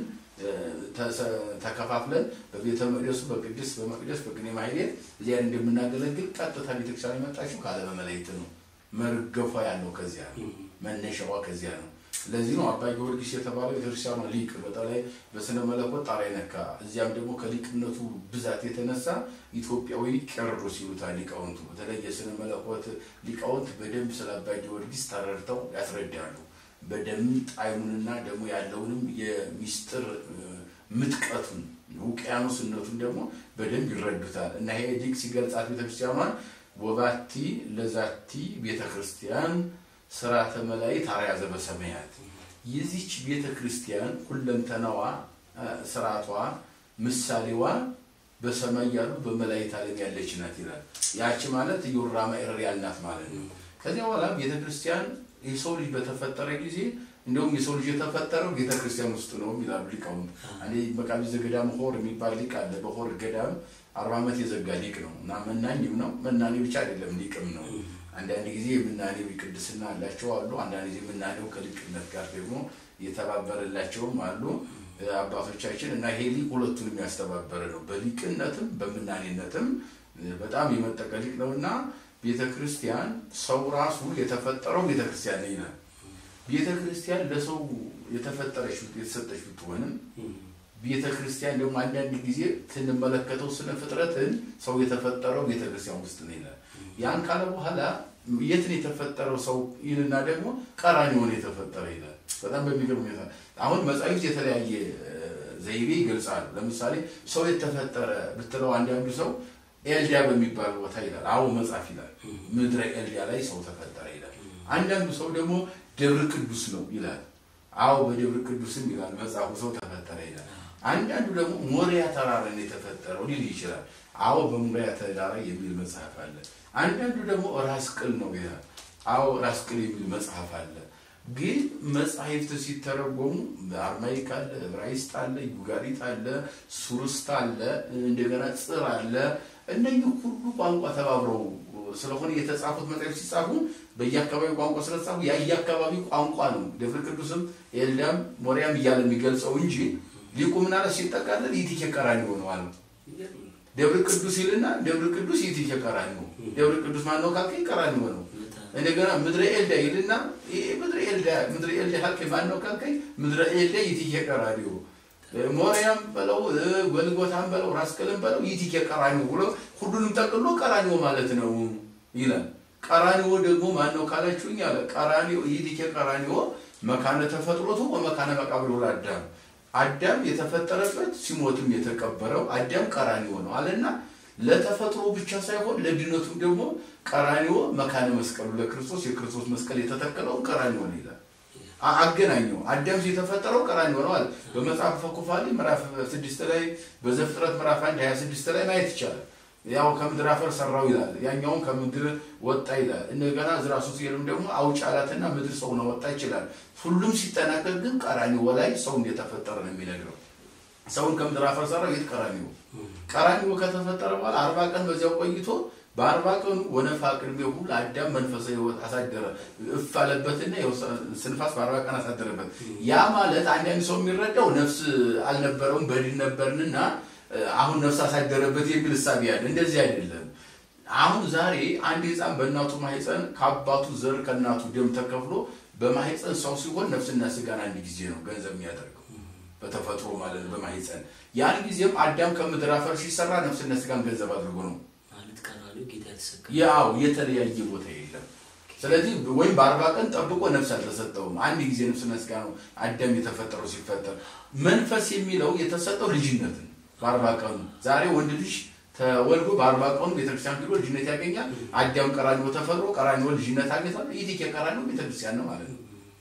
ተከፋፍለን በቤተ መቅደሱ በቅድስት በመቅደስ በቅኔ ማህሌት እዚያ እንደምናገለግል ቀጥታ ቤተክርስቲያን የመጣችው ከዓለመ መላእክት ነው። መርገፏ ያለው ከዚያ ነው። መነሻዋ ከዚያ ነው። ለዚህ ነው አባ ጊዮርጊስ የተባለው ቤተክርስቲያኗ ሊቅ በተለይ በስነ መለኮት ጣሪያ ነካ። እዚያም ደግሞ ከሊቅነቱ ብዛት የተነሳ ኢትዮጵያዊ ቄርሎስ ይሉታል ሊቃውንቱ። በተለይ የስነ መለኮት ሊቃውንት በደንብ ስለ አባ ጊዮርጊስ ተረድተው ያስረዳሉ። በደንብ ጣዕሙንና ደግሞ ያለውንም የሚስጥር ምጥቀቱን ውቅያኖስነቱን ደግሞ በደንብ ይረዱታል እና ይሄ ሊቅ ሲገልጻት ቤተክርስቲያኗን ወባቲ ለዛቲ ቤተክርስቲያን ስርዓተ መላእክት አርያ ዘበሰማያት የዚች ቤተ ክርስቲያን ሁለንተናዋ ስርዓቷ ምሳሌዋ በሰማይ ያሉ በመላእክት ዓለም ያለች ናት ይላል። ያቺ ማለት ኢዮራ ማኤረር ያልናት ማለት ነው። ከዚያ በኋላ ቤተ ክርስቲያን የሰው ልጅ በተፈጠረ ጊዜ እንደውም የሰው ልጅ የተፈጠረው ቤተ ክርስቲያን ውስጥ ነው ይላሉ ሊቃውንት። እኔ መቃቢ ዘገዳም ሆር የሚባል ሊቅ አለ። በሆር ገዳም አርባ ዓመት የዘጋ ሊቅ ነው እና መናኝም ነው። መናኔ ብቻ አይደለም ሊቅም ነው። አንዳንድ ጊዜ የምናኔው ቅድስና አላቸው አሉ። አንዳንድ ጊዜ የምናኔው ከሊቅነት ጋር ደግሞ የተባበረላቸውም አሉ አባቶቻችን እና ይሄ ሊቅ ሁለቱን የሚያስተባበረ ነው። በሊቅነትም በምናኔነትም በጣም የመጠቀ ሊቅ ነው እና ቤተ ክርስቲያን ሰው ራሱ የተፈጠረው ቤተ ክርስቲያን ነው ይላል። ቤተ ክርስቲያን ለሰው የተፈጠረች የተሰጠች ብትሆንም ቤተ ክርስቲያን ደግሞ አንዳንድ ጊዜ ስንመለከተው ስነ ፍጥረትን ሰው የተፈጠረው ቤተ ክርስቲያን ውስጥ ነው ይላል። ያን ካለ በኋላ የት ነው የተፈጠረው ሰው ይልና ደግሞ ቀራንዮን የተፈጠረ ይላል። በጣም በሚገርም ሁኔታ አሁን መጻሕፍት የተለያየ ዘይቤ ይገልጻሉ። ለምሳሌ ሰው የተፈጠረ ብትለው አንዳንዱ ሰው ኤልዲያ በሚባል ቦታ ይላል። አዎ መጽሐፍ ይላል። ምድረ ኤልዲያ ላይ ሰው ተፈጠረ ይላል። አንዳንዱ ሰው ደግሞ ደብረ ቅዱስ ነው ይላል። አዎ በደብረ ቅዱስም ይላል መጽሐፉ ሰው ተፈጠረ ይላል። አንዳንዱ ደግሞ ሞሪያ ተራራ ነው የተፈጠረው ሊል ይችላል። አዎ በሞሪያ ተራራ የሚል መጽሐፍ አለ። አንዳንዱ ደግሞ ራስ ቅል ነው ይላል። አዎ ራስ ቅል የሚል መጽሐፍ አለ። ግን መጽሐፍት ሲተረጎሙ አርማይክ አለ፣ ዕብራይስጥ አለ፣ ዩጋሪት አለ፣ ሱርስት አለ፣ እንደገና ጽር አለ። እነኚህ ሁሉ ቋንቋ ተባብረው ስለሆነ የተጻፉት መጽሐፍ ሲጻፉ በየአካባቢው ቋንቋ ስለተጻፉ የየአካባቢ ቋንቋ ነው። ደብረ ቅዱስም ኤልዳም ሞሪያም እያለ የሚገልጸው እንጂ ሊቁ ምናለ ሲጠቃለል ይትኬ ቀራንዮ ነው አለ። ደብረ ቅዱስ ይልና ደብረ ቅዱስ ይትኬ ቀራንዮ፣ ደብረ ቅዱስ ማነው ካልከኝ ቀራንዮ ነው። እንደገና ምድረ ኤልዳ ይልና ምድረ ኤልዳ ምድረ ኤልዳ ካልከኝ ማነው ካልከኝ ምድረ ኤልዳ ይትኬ ቀራንዮ ሞሪያም በለው ጎልጎታም በለው ራስ ቅልም በለው ይትኬ ቀራንዮ ብሎ ሁሉንም ጠቅሎ ቀራንዮ ማለት ነው ይላል። ቀራንዮ ደግሞ ማነው ካላችሁኝ አለ ቀራንዮ ይትኬ ቀራንዮ መካነ ተፈጥሮቱ ወመካነ መቃብሩ ለአዳም አዳም የተፈጠረበት ሲሞትም የተቀበረው አዳም ቀራንዮ ነው አለና ለተፈጥሮ ብቻ ሳይሆን ለድነቱም ደግሞ ቀራንዮ መካነ መስቀሉ ለክርስቶስ የክርስቶስ መስቀል የተተከለውን ቀራንዮ ነው ይላል። አገናኘው አዳም የተፈጠረው ቀራንዮ ነው አለ። በመጽሐፈ ኩፋሌ ምዕራፍ ስድስት ላይ በዘፍጥረት ምዕራፍ አንድ ሀያ ስድስት ላይ ማየት ይቻላል። ያው ከምድር አፈር ሰራው ይላል፣ ያኛውን ከምድር ወጣ ይላል። እንደገና ዕዝራ ሶስት ሲልም ደግሞ አውጭ አላትና ምድር ሰው ነው ወጣ ይችላል። ሁሉም ሲጠናቀቅ ግን ቀራንዮ ላይ ሰው እንደተፈጠረ ነው የሚነግረው። ሰውን ከምድር አፈር ሰራው። የት ቀራንዮ? ቀራንዮ ከተፈጠረ በኋላ አርባ ቀን በዚያው ቆይቶ በአርባ ቀኑ ወነፋ ቅድሜሁ ለአዳም መንፈሳዊ ሕይወት አሳደረ እፍ አለበትና ስንፋስ በአርባ ቀን አሳደረበት። ያ ማለት አንዳንድ ሰው የሚረዳው ነፍስ አልነበረውም በድን ነበርንና አሁን ነፍስ አሳደረበት የሚል እሳቤ ያለ፣ እንደዚህ አይደለም። አሁን ዛሬ አንድ ሕፃን በእናቱ ማህፀን ከአባቱ ዘር ከእናቱ ደም ተከፍሎ በማህፀን ሰው ሲሆን ነፍስና ስጋን አንድ ጊዜ ነው ገንዘብ የሚያደርገው በተፈጥሮ ማለት ነው በማህፀን ያን ጊዜም አዳም ከምድር አፈር ሲሰራ ነፍስና ስጋን ገንዘብ አድርጎ ነው ያው የተለያየ ቦታ የለም። ስለዚህ ወይም በአርባ ቀን ጠብቆ ነፍስ አልተሰጠውም። አንድ ጊዜ ነፍስና ስጋ ነው አዳም የተፈጠረው። ሲፈጠር መንፈስ የሚለው የተሰጠው ልጅነት ነው። በአርባ ቀኑ ዛሬ ወንድ ልጅ ተወልዶ በአርባ ቀኑ ቤተክርስቲያን ሄዶ ልጅነት ያገኛል። አዳም ቀራንዮ ተፈጥሮ ቀራንዮ ልጅነት አግኝቷል። ይህ ቀራንዮ ቤተክርስቲያን ነው ማለት ነው።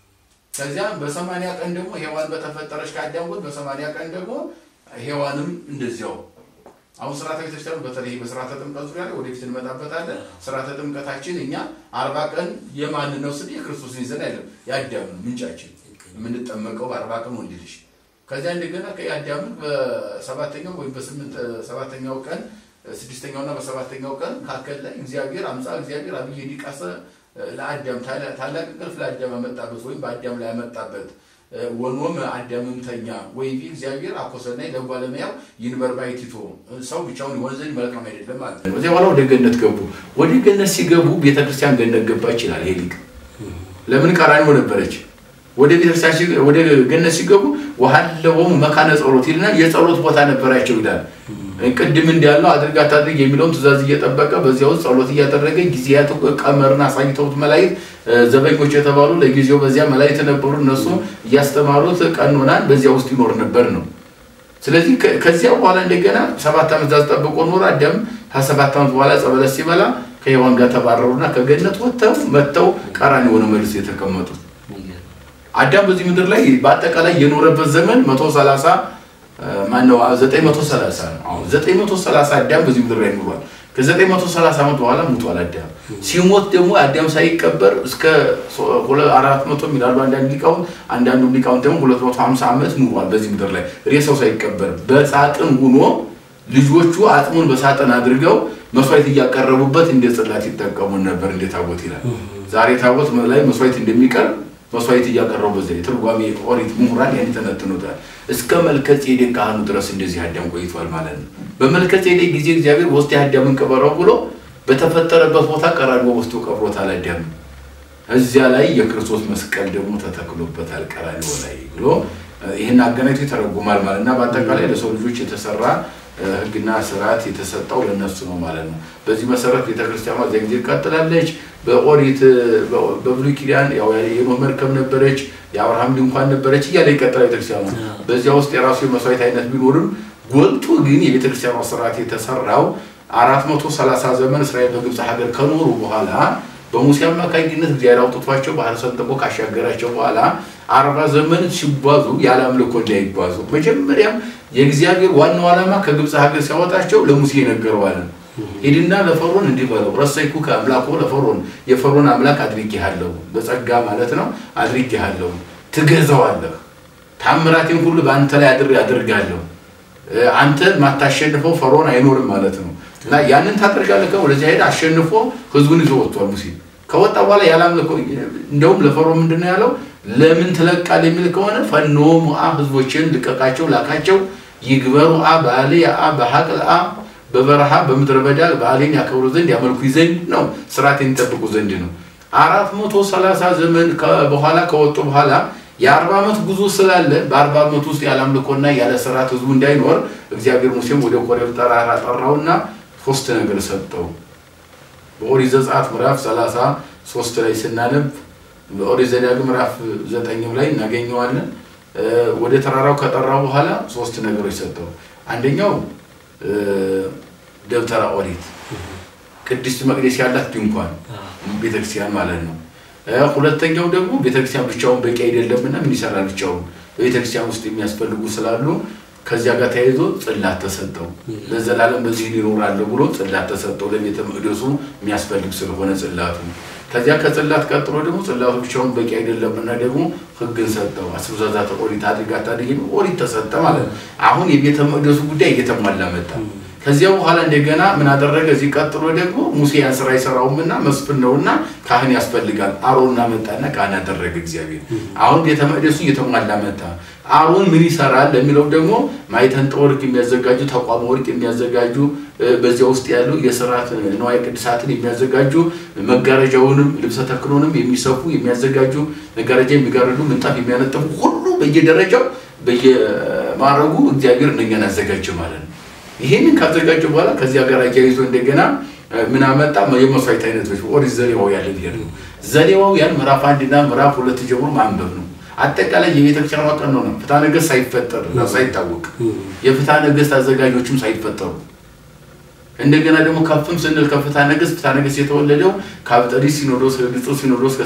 ከዚያም በሰማንያ ቀን ደግሞ ሔዋን በተፈጠረች ከአዳም ጎን በሰማንያ ቀን ደግሞ ሔዋንም እንደዚያው አሁን ስርዓተ ቤተክርስቲያኑ በተለይ በስርዓተ ጥምቀት ዙሪያ ላይ ወደፊት እንመጣበታለን። ስርዓተ ጥምቀታችን እኛ አርባ ቀን የማንን ነው ስል የክርስቶስን ይዘን አይደለም የአዳምን ምንጫችን የምንጠመቀው በአርባ ቀን ወንድ ልጅ ከዚያ እንደገና ከአዳምን በሰባተኛው ወይም በስምንት ሰባተኛው ቀን ስድስተኛውና በሰባተኛው ቀን መካከል ላይ እግዚአብሔር አምፃ እግዚአብሔር አብይ ዲቃሰ ለአዳም ታላቅ እንቅልፍ ለአዳም አመጣበት ወይም በአዳም ላይ ያመጣበት ወኖም አዳምም ተኛ ወይቢ እግዚአብሔር አኮሰናይ ለጓለመያው ይንበር ባይቲቶ ሰው ብቻውን ይሆን ዘንድ መልካም አይደለም ማለት ነው። እዚያ በኋላ ወደ ገነት ገቡ። ወደ ገነት ሲገቡ ቤተክርስቲያን ገነት ገባ ይችላል ይሄ ሊቅ። ለምን ቀራንዮ ነበረች? ወደ ቤተክርስቲያን ወደ ገነት ሲገቡ ወሀለወሙ መካነ ጸሎት ይልና የጸሎት ቦታ ነበራቸው ይላል። ቅድም እንዳለው አድርግ አታድርግ የሚለውን ትእዛዝ እየጠበቀ በዚያ ውስጥ ጸሎት እያደረገ ጊዜያት ቀመርን አሳይተውት መላእክት ዘበኞች የተባሉ ለጊዜው በዚያ መላእክት ነበሩ። እነሱ እያስተማሩት ቀኖናን በዚያ ውስጥ ይኖር ነበር ነው። ስለዚህ ከዚያ በኋላ እንደገና ሰባት ዓመት ዛዝ ጠብቆ ኖረ። አዳም ከሰባት ዓመት በኋላ ጸበለስ ሲበላ ከሔዋን ጋር ተባረሩና ከገነት ወጥተው መጥተው ቀራንዮ ሆነ መልስ የተቀመጡት። አዳም በዚህ ምድር ላይ በአጠቃላይ የኖረበት ዘመን መቶ ሰላሳ ማነው ዘጠኝ መቶ ሰላሳ ነው። አሁን ዘጠኝ መቶ ሰላሳ አዳም በዚህ ምድር ላይ ኑሯል። ከዘጠኝ መቶ ሰላሳ ዓመት በኋላ ሙቷል አዳም። ሲሞት ደግሞ አዳም ሳይቀበር እስከ አራት መቶ የሚላሉ አንዳንድ ሊቃውንት፣ አንዳንዱ ሊቃውንት ደግሞ ሁለት መቶ ሀምሳ ዓመት ኑሯል በዚህ ምድር ላይ ሬሳው ሳይቀበር በሳጥን ሁኖ ልጆቹ አጥሙን በሳጥን አድርገው መስዋዕት እያቀረቡበት እንደ ጽላት ይጠቀሙን ነበር። እንደ ታቦት ይላል። ዛሬ ታቦት ላይ መስዋዕት እንደሚቀርብ መስዋዕት እያቀረቡ በዚያ የትርጓሜ ኦሪት ምሁራን ያን ተነትኑታል። እስከ መልከ ጼዴቅ ካህኑ ድረስ እንደዚህ አዳም ቆይቷል ማለት ነው። በመልከ ጼዴቅ ጊዜ እግዚአብሔር ወስዶ አዳምን ቅበረው ብሎ በተፈጠረበት ቦታ ቀራንዮ ወስዶ ቀብሮታል አዳም። እዚያ ላይ የክርስቶስ መስቀል ደግሞ ተተክሎበታል ቀራንዮ ላይ ብሎ ይህን አገናኝቶ ይተረጉማል ማለት እና በአጠቃላይ ለሰው ልጆች የተሰራ ሕግና ስርዓት የተሰጠው ለነሱ ነው ማለት ነው። በዚህ መሰረት ቤተክርስቲያኗ እዚያ ጊዜ ትቀጥላለች። በኦሪት በብሉይ ኪዳን የኖህ መርከብ ነበረች፣ የአብርሃም ድንኳን ነበረች እያለ ይቀጥላል ቤተክርስቲያኗ። በዚያ ውስጥ የራሱ የመስዋዕት አይነት ቢኖርም ጎልቶ ግን የቤተክርስቲያኗ ስርዓት የተሰራው አራት መቶ ሰላሳ ዘመን እስራኤል በግብፅ ሀገር ከኖሩ በኋላ በሙሴ አማካኝነት እግዚአብሔር አውጥቷቸው ባህር ሰንጥቆ ካሻገራቸው በኋላ አርባ ዘመን ሲጓዙ ያለ አምልኮ እንዳይጓዙ መጀመሪያም የእግዚአብሔር ዋናው ዓላማ ከግብፅ ሀገር ሲያወጣቸው ለሙሴ የነገረዋል። ሂድና ለፈርዖን እንዲህ በለው ረሰይኩከ አምላኮ ለፈርዖን የፈርዖን አምላክ አድርጌሃለሁ፣ በጸጋ ማለት ነው አድርጌሃለሁ፣ ትገዛዋለህ፣ ታምራቴን ሁሉ በአንተ ላይ አድር አድርጋለሁ። አንተ ማታሸንፈው ፈርዖን አይኖርም ማለት ነው። እና ያንን ታደርጋለህ። ወደዚያ ሄደ አሸንፎ ህዝቡን ይዞ ወጥቷል። ሙሴ ከወጣ በኋላ ያላምልኮ እንደውም ለፈርዖን ምንድን ነው ያለው? ለምን ትለቃል የሚል ከሆነ ፈኖ ሞአ ህዝቦችን ልቀቃቸው፣ ላካቸው ይግበሩ አ ባሌ አ በሀቅል አ በበረሃ በምድረ በዳ በዓሌን ያከብሩ ዘንድ ያመልኩ ዘንድ ነው፣ ስርዓቴን ይጠብቁ ዘንድ ነው። አራት መቶ ሰላሳ ዘመን በኋላ ከወጡ በኋላ የአርባ ዓመት ጉዞ ስላለ በአርባ ዓመት ውስጥ ያለ አምልኮና ያለ ስርዓት ህዝቡ እንዳይኖር እግዚአብሔር ሙሴም ወደ ኮሬብ ተራራ ጠራውና ሶስት ነገር ሰጠው። በኦሪት ዘጸአት ምዕራፍ ሰላሳ ሶስት ላይ ስናነብ በኦሪት ዘዳግም ምዕራፍ ዘጠኝም ላይ እናገኘዋለን። ወደ ተራራው ከጠራው በኋላ ሶስት ነገሮች ሰጠው። አንደኛው ደብተራ ኦሪት ቅድስት መቅደስ ያላት ድንኳን ቤተክርስቲያን ማለት ነው። ሁለተኛው ደግሞ ቤተክርስቲያን ብቻውን በቂ አይደለምና ምን ይሰራል ብቻውን በቤተክርስቲያን ውስጥ የሚያስፈልጉ ስላሉ ከዚያ ጋር ተያይዞ ጽላት ተሰጠው። ለዘላለም በዚህ ይኖራለሁ ብሎ ጽላት ተሰጠው። ለቤተ መቅደሱ የሚያስፈልግ ስለሆነ ጽላቱ ከዚያ ከጽላት ቀጥሎ ደግሞ ጽላቱ ብቻውን በቂ አይደለምና ደግሞ ሕግን ሰጠው። አስሩ ትእዛዛተ ኦሪት አድርግ አታድርግ የሚል ኦሪት ተሰጠ ማለት ነው። አሁን የቤተ መቅደሱ ጉዳይ እየተሟላ መጣ። ከዚያ በኋላ እንደገና ምን አደረገ? እዚህ ቀጥሎ ደግሞ ሙሴ ያን ስራ አይሰራውምና መስፍን ነውና ካህን ያስፈልጋል። አሮንና መጣና ካህን አደረገ እግዚአብሔር። አሁን ቤተ መቅደሱ እየተሟላ መጣ። አሮን ምን ይሰራል ለሚለው ደግሞ ማዕጠንተ ወርቅ የሚያዘጋጁ ተቋመ ወርቅ የሚያዘጋጁ በዚያ ውስጥ ያሉ የስርዓት ንዋየ ቅድሳትን የሚያዘጋጁ መጋረጃውንም ልብሰ ተክህኖንም የሚሰፉ የሚያዘጋጁ መጋረጃ የሚጋርዱ ምንጣፍ የሚያነጥፉ ሁሉ በየደረጃው በየማዕረጉ እግዚአብሔር እነኛን አዘጋጀ ማለት ነው። ይህንን ካዘጋጀ በኋላ ከዚያ ጋር አያይዞ እንደገና ምን አመጣ? የመስዋዕት አይነቶች ኦሪት ዘሌዋውያን ብሄር ነው። ዘሌዋውያን ምዕራፍ አንድና ምዕራፍ ሁለት ጀምሮ ማንበብ ነው። አጠቃላይ የቤተክርስቲያኗ ቀኖና ነው። ፍትሐ ነገሥት ሳይፈጠር ሳይታወቅ የፍትሐ ነገሥት አዘጋጆችም ሳይፈጠሩ እንደገና ደግሞ ከፍም ስንል ከፍትሐ ነገሥት ፍትሐ ነገሥት የተወለደው ከአብጠሊስ ሲኖዶስ ከግጹ ሲኖዶስ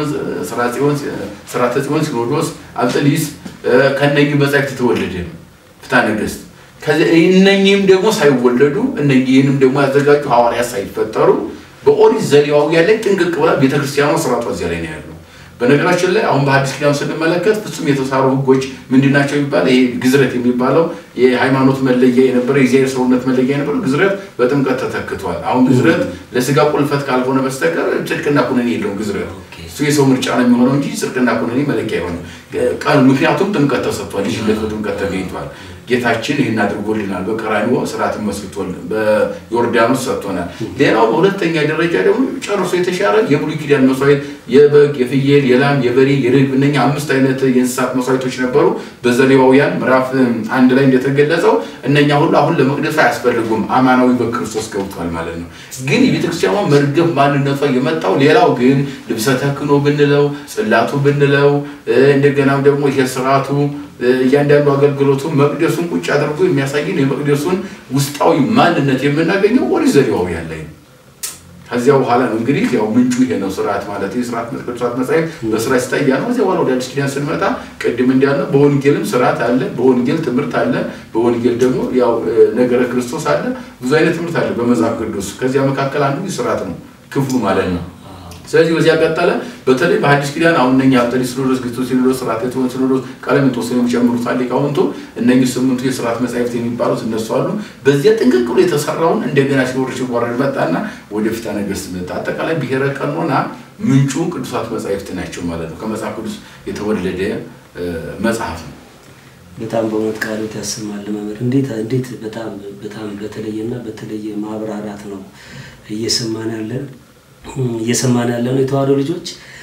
ከስርዓተ ጽዮን ሲኖዶስ አብጠሊስ ከነኚህ መጻሕፍት የተወለደ ነው ፍትሐ ነገሥት። እነኚህም ደግሞ ሳይወለዱ እነኚህንም ደግሞ ያዘጋጁ ሐዋርያት ሳይፈጠሩ በኦሪት ዘሌዋውያን ላይ ጥንቅቅ ብላ ቤተክርስቲያኗ ስርዓቷ እዚያ ላይ ነው ያለው። በነገራችን ላይ አሁን በሐዲስ ኪዳን ስንመለከት ፍጹም የተሳሩ ሕጎች ምንድን ናቸው የሚባል ይሄ ግዝረት የሚባለው የሃይማኖት መለያ የነበረ የእግዚአብሔር ሰውነት መለያ የነበረው ግዝረት በጥምቀት ተተክቷል። አሁን ግዝረት ለስጋ ቁልፈት ካልሆነ በስተቀር ጽድቅና ኩነኔ የለውም። ግዝረት እሱ የሰው ምርጫ ነው የሚሆነው እንጂ ጽድቅና ኩነኔ መለኪያ አይሆንም። ቀን ምክንያቱም ጥምቀት ተሰጥቷል። ልጅነት በጥምቀት ተገኝቷል። ጌታችን ይህን አድርጎልናል። በቀራንዮ ስርዓትን መስርቶልን በዮርዳኖስ ሰጥቶናል። ሌላው በሁለተኛ ደረጃ ደግሞ ጨርሶ የተሻረ የብሉይ ኪዳን መስዋዕት የበግ፣ የፍየል፣ የላም፣ የበሬ፣ የርግብ እነኛ አምስት አይነት የእንስሳት መስዋዕቶች ነበሩ። በዘሌዋውያን ምዕራፍ አንድ ላይ እንደተገለጸው እነኛ ሁሉ አሁን ለመቅደሱ አያስፈልጉም። አማናዊ በክርስቶስ ገብቷል ማለት ነው። ግን የቤተክርስቲያኗ መርገፍ ማንነቷ የመጣው ሌላው ግን ልብሰ ተክህኖ ብንለው ጽላቱ ብንለው እንደገናም ደግሞ ይሄ ስርዓቱ እያንዳንዱ አገልግሎቱ መቅደሱን ቁጭ አድርጎ የሚያሳይን የመቅደሱን ውስጣዊ ማንነት የምናገኘው ኦሪት ዘሌዋውያን ላይ ነው። ከዚያ በኋላ ነው እንግዲህ ያው ምንጩ ይሄ ነው ስርዓት ማለት ስርዓት ቅዱሳት መጻሕፍት በስርዓት ሲታያ ነው። ከዚያ በኋላ ወደ አዲስ ኪዳን ስንመጣ ቅድም እንዳልነው በወንጌልም ስርዓት አለ፣ በወንጌል ትምህርት አለ፣ በወንጌል ደግሞ ያው ነገረ ክርስቶስ አለ። ብዙ አይነት ትምህርት አለ በመጽሐፍ ቅዱስ። ከዚያ መካከል አንዱ ስርዓት ነው ክፍሉ ማለት ነው። ስለዚህ በዚያ ቀጠለ። በተለይ በሐዲስ ኪዳን አሁን እነኛ አብጠሊስ ሲኖዶስ፣ ግጹ ሲኖዶስ፣ ስርዓተ ጽዮን ሲኖዶስ፣ ቀለሜንጦስን የሚጨምሩት ሊቃውንቱ እነኚህ ስምንቱ የስርዓት መጻሕፍት የሚባሉት እነሱ አሉ። በዚያ ጥንቅቅ ብሎ የተሰራውን እንደገና ሲወርድ ሲዋረድ መጣና ወደ ፍትሐ ነገሥት መጣ። አጠቃላይ ብሔረ ቀኖና ምንጩ ቅዱሳት መጻሕፍት ናቸው ማለት ነው። ከመጽሐፍ ቅዱስ የተወለደ መጽሐፍ ነው። በጣም በእውነት ቃሎት ያሰማል መምህር። እንዴት እንዴት በጣም በጣም በተለየና በተለየ ማብራራት ነው እየሰማን ያለን እየሰማን ያለ ነው። የተዋሕዶ ልጆች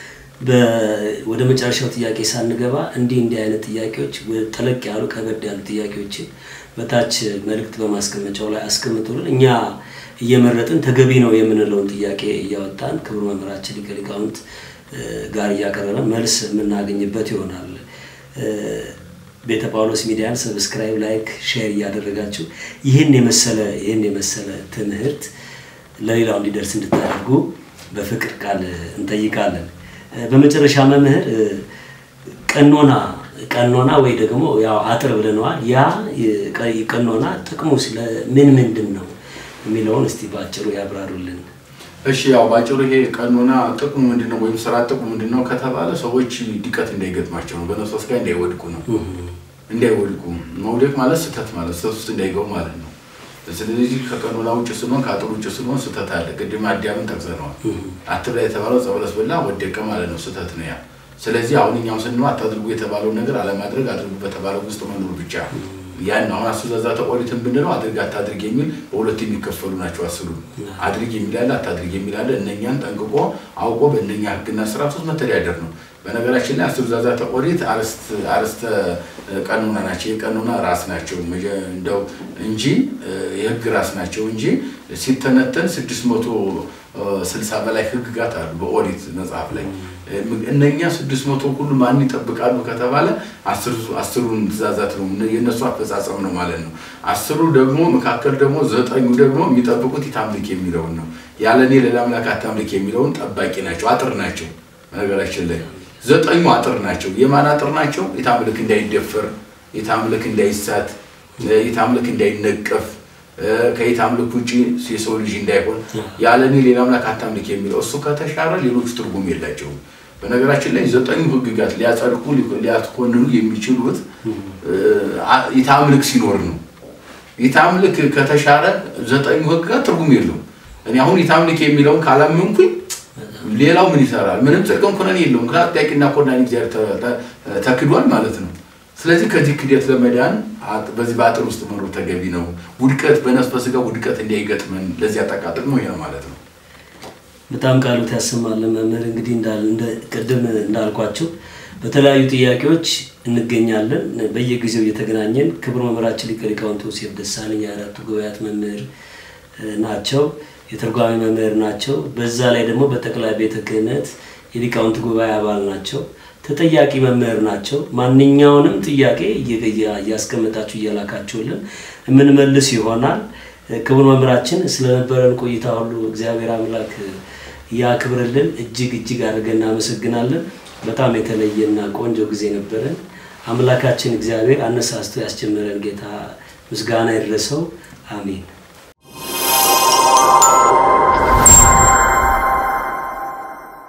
ወደ መጨረሻው ጥያቄ ሳንገባ እንዲህ እንዲህ አይነት ጥያቄዎች ጠለቅ ያሉ ከበድ ያሉ ጥያቄዎችን በታች መልእክት በማስቀመጫው ላይ አስቀምጡልን። እኛ እየመረጥን ተገቢ ነው የምንለውን ጥያቄ እያወጣን ክቡር መምህራችን ሊቀ ሊቃውንት ጋር እያቀረበን መልስ የምናገኝበት ይሆናል። ቤተ ጳውሎስ ሚዲያን ሰብስክራይብ፣ ላይክ፣ ሼር እያደረጋችሁ ይህን የመሰለ ይህን የመሰለ ትምህርት ለሌላው እንዲደርስ እንድታደርጉ በፍቅር ቃል እንጠይቃለን። በመጨረሻ መምህር ቀኖና ቀኖና ወይ ደግሞ ያው አጥር ብለነዋል። ያ ቀኖና ጥቅሙ ምን ምንድን ነው? የሚለውን እስቲ በአጭሩ ያብራሩልን። እሺ ያው ባጭሩ ይሄ ቀኖና ጥቅሙ ምንድን ነው ወይም ስራ ጥቅሙ ምንድን ነው ከተባለ ሰዎች ድቀት እንዳይገጥማቸው ነው። በነፍስ ወስጋ እንዳይወድቁ ነው። እንዳይወድቁ መውደቅ ማለት ስህተት ማለት ስህተት ውስጥ እንዳይገቡ ማለት ነው። ስለዚህ ከቀኖና ውጭ ስንሆን ከአጥር ውጭ ስንሆን ስህተት አለ። ቅድም አዳምን ጠቅሰነዋል። አትብላ የተባለው ዕፀ በለስ በላ ወደቀ ማለት ነው። ስህተት ነው ያ። ስለዚህ አሁን እኛም ስንሆን አታድርጉ የተባለውን ነገር አለማድረግ፣ አድርጉ በተባለው ውስጥ መኖር ብቻ ያን አሁን አስሩ ትእዛዛተ ኦሪትን ብንለው አድርግ አታድርግ የሚል በሁለት የሚከፈሉ ናቸው። አስሩ አድርግ የሚላለ አታድርግ የሚላለ እነኛን ጠንቅቆ አውቆ በእነኛ ሕግና ስርዓት ውስጥ መተዳደር ነው። በነገራችን ላይ አስሩ ትእዛዛተ ኦሪት አርስተ ቀኖና ናቸው። የቀኖና ራስ ናቸው እንደው እንጂ የህግ ራስ ናቸው እንጂ ሲተነተን ስድስት መቶ ስልሳ በላይ ህግጋት አሉ በኦሪት መጽሐፍ ላይ እነኛ ስድስት መቶ ሁሉ ማን ይጠብቃሉ ከተባለ አስሩን ትእዛዛት ነው የእነሱ አፈጻጸም ነው ማለት ነው። አስሩ ደግሞ መካከል ደግሞ ዘጠኙ ደግሞ የሚጠብቁት የታምልክ የሚለውን ነው። ያለ እኔ ሌላ አምላክ አታምልክ የሚለውን ጠባቂ ናቸው፣ አጥር ናቸው። በነገራችን ላይ ዘጠኙ አጥር ናቸው። የማን አጥር ናቸው? የታምልክ እንዳይደፈር፣ የታምልክ እንዳይሳት፣ የታምልክ እንዳይነቀፍ ከየታምልክ ውጭ የሰው ልጅ እንዳይሆን ያለ እኔ ሌላ አምላክ አታምልክ የሚለው እሱ ከተሻረ ሌሎቹ ትርጉም የላቸውም። በነገራችን ላይ ዘጠኙ ህግጋት ሊያጸድቁ ሊያትኮንኑ የሚችሉት የታምልክ ሲኖር ነው። የታምልክ ከተሻረ ዘጠኙ ህግጋት ትርጉም የለውም። እኔ አሁን የታምልክ የሚለውን ካላመንኩኝ ሌላው ምን ይሰራል? ምንም ጥቅም ኩነኔ የለውም። ምክንያቱም ጠያቂና ኮናኝ እግዚአብሔር ተክዷል ማለት ነው። ስለዚህ ከዚህ ክደት ለመዳን በዚህ በአጥር ውስጥ መኖር ተገቢ ነው። ውድቀት በነፍስ በስጋ ውድቀት እንዳይገጥመን ለዚህ አጠቃጥቅ ነው ይሄ ነው ማለት ነው። በጣም ቃሉት ያሰማልን መምህር። እንግዲህ ቅድም እንዳልኳቸው በተለያዩ ጥያቄዎች እንገኛለን። በየጊዜው እየተገናኘን ክቡር መምህራችን ሊቀ ሊቃውንት ዮሴፍ ደሳለኝ የአራቱ ጉባኤያት መምህር ናቸው፣ የትርጓሜ መምህር ናቸው። በዛ ላይ ደግሞ በጠቅላይ ቤተ ክህነት የሊቃውንት ጉባኤ አባል ናቸው። ተጠያቂ መምህር ናቸው። ማንኛውንም ጥያቄ እያስቀመጣችሁ እያላካችሁልን የምንመልስ ይሆናል። ክቡር መምህራችን ስለነበረን ቆይታ ሁሉ እግዚአብሔር አምላክ ያክብርልን። እጅግ እጅግ አድርገን እናመሰግናለን። በጣም የተለየና ቆንጆ ጊዜ ነበረን። አምላካችን እግዚአብሔር አነሳስቶ ያስጀመረን ጌታ ምስጋና ይድረሰው። አሜን።